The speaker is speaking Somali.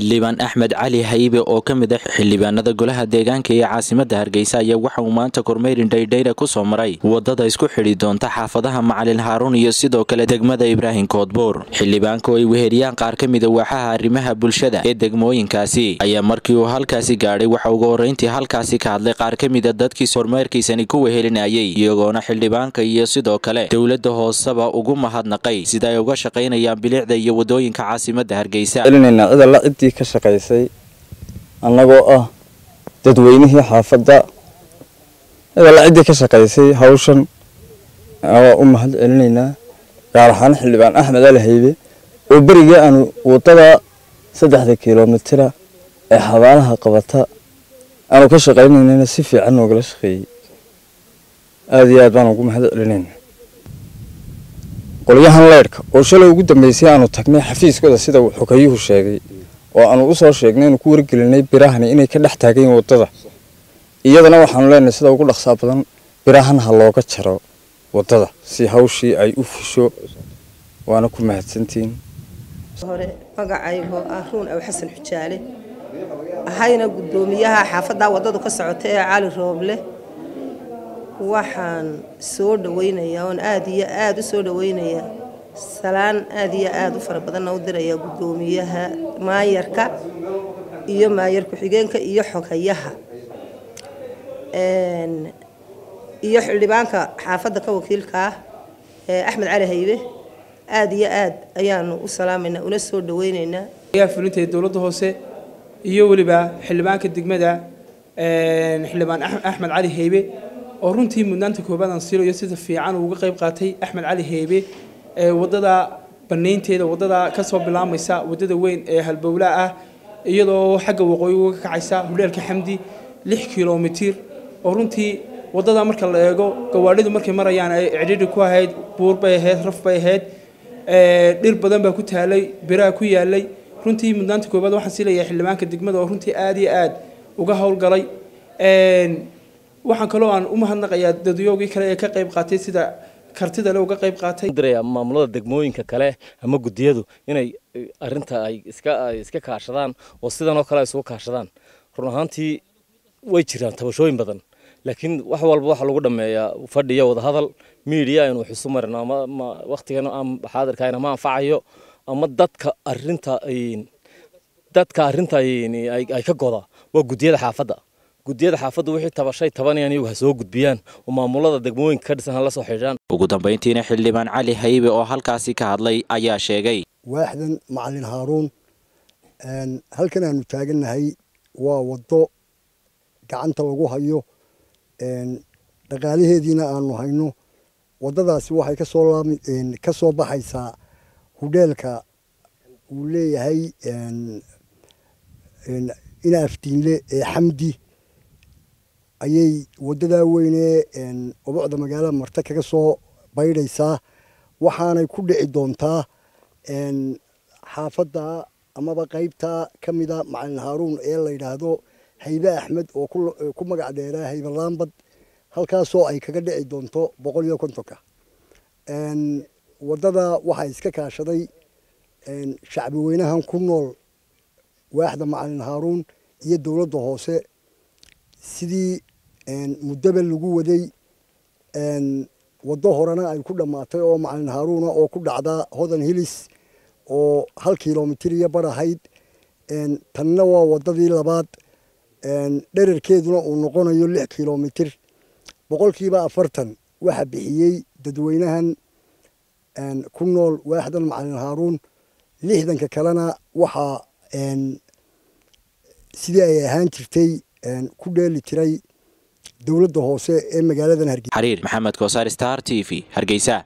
xildhibaan axmed cali haybe oo ka mid ah xildhibaanada golaha deegaanka ee caasimada hargeysa ayaa waxa uu maanta kormeyrin dhaydhayra ku soo maray wadada isku xidhi doonta xaafadaha macalin haaruun iyo sidoo kale degmada ibraahim koodbuur xildhibaanka oo ay weheriyaan qaar ka mida waaxaha arrimaha bulshada ee degmooyinkaasi ayaa markii uu halkaasi gaadhay waxa ugu horreyntii halkaasi ka hadlay qaar ka mida dadkii kormeerkiisani ku wehelinayay iyagoona xildhibaanka iyo sidoo kale dowladda hooseba ugu mahadnaqay sida ay uga shaqaynayaan bilicda iyo wadooyinka caasimada hargeysa celinaynaa cid alla ciddii ka shaqaysay annagoo ah dadweynihii xaafadda cid alla ciddii ka shaqaysay hawshan waa u mahad celinaynaa gaar ahaan xildhibaan axmed ali haybe oo berigii aanu waddada saddexda kilomitira ee xabaalaha qabata aanu ka shaqaynaynana si fiican noogala shaqeeyey aada iyo aad baan ugu mahad celinaynaa qolyahan leydhka oo shalay ugu dambeysay aanu tagnay xafiiskooda sida uu xogayuhu sheegay oo aanu usoo sheegnay inu ku wargelinay birahani inay ka dhex taagayin waddada iyadana waxaanu leenahay sida ugu dhaqsaa badan birahan ha looga jaro waddada si hawshii ay u fusho waana ku mahadsantihiin hore magacaygoo ah ruun aw xasan xujaale ahayna guddoomiyaha xaafaddaa waddadu ka socota ee cali rooble waxaan soo dhaweynayaa oon aada iyo aada u soo dhaweynayaa salaan aada iyo aada u fara badanna u dirayaa guddoomiyaha maayarka iyo maayar ku-xigeenka iyo xogayaha iyo xildhibaanka xaafadda ka wakiilka ah ee axmed cali haybe aada iyo aad ayaanu u salaamaynaa una soo dhaweyneynaa ayaa fulinta dowladda hoose iyo weliba xildhibaanka degmada xildhibaan axmed cali haybe oo runtii mudnaanta koobaad aan siinayo sida fiican uu uga qayb qaatay axmed cali heybe ee waddada banaynteeda waddada kasoo bilaamaysa waddada weyn ee halbowlaa ah iyadoo xagga waqooyi uga kacaysa hudheelka xamdi lix kilomitir oo runtii waddada marka la eego gawaadhidu markay marayaan ay cidhidhi ku ahayd buur bay ahayd raf bay ahayd dhir badan baa ku taalay biraha ku yaalay runtii mudnaanta koobaad waxaan siilayaa xildhibaanka degmada oo runtii aada iyo aada uga howlgalay waxaan kaloo aan u mahadnaqayaa dadyoogii kale ee ka qayb qaatay sida kartida le uga qayb qaatay diraya maamulada degmooyinka kale ama gudiyadu inay arinta ay iska ay iska kaashadaan oo sidan oo kale ay isugu kaashadaan run ahaantii way jiraan tabashooyin badan laakiin wax walba waxa lagu dhameeyaa fadhiyo wadahadal media aynu wax isu marino ama waqtigan aan xaadirkaayna ma anfacayo ama dadka arinta dadka arinta ay ka goda waa gudiyada xaafadda gudiyada xaafaddu wixii tabashay tabanayaan iyagu ha soo gudbiyaan oo maamulada degmooyinka ka dhisan ha la soo xidhaan ugu dambayntiina xildhibaan cali haybe oo halkaasi ka hadlay ayaa sheegay waaxdan macalin haaruun halkan aanu taagannahay waa waddo gacanta lagu hayo dhaqaalaheediina aanu hayno waddadaasi waxay kasoo ka soo baxaysaa hudheelka uu leeyahay ina afdiinle ee xamdi ayay waddadaa weynee obocda magaalada marta kaga soo baydhaysaa waxaanay ku dhici doontaa xaafadda amaba qaybta ka mida macalin haaruun ee la yidhaahdo haybe axmed oo ku magac dheeraa haybe laambad halkaasoo ay kaga dhici doonto boqol iyo kontonka waddada waxaa iska kaashaday shacbi weynahan ku nool waaxda macalin haaruun iyo dowladda hoose sidii muddaba lagu waday waddo horena ay ku dhammaatay oo macalin haaruuna oo ku dhacda hodan hilis oo hal kilomitir iyo bar ahayd tanna waa waddadii labaad dherarkeeduna uu noqonayo lix kilomitir boqolkiiba afartan waxa bixiyey dadweynahan ku nool waaxdan macalin haaruun lixdanka kalena waxaa sidii ay ahaan jirtay ku dheeli tiray dowladda hoose ee magaaladan hargeysa xariir maxamed koosaar star t v hargeysa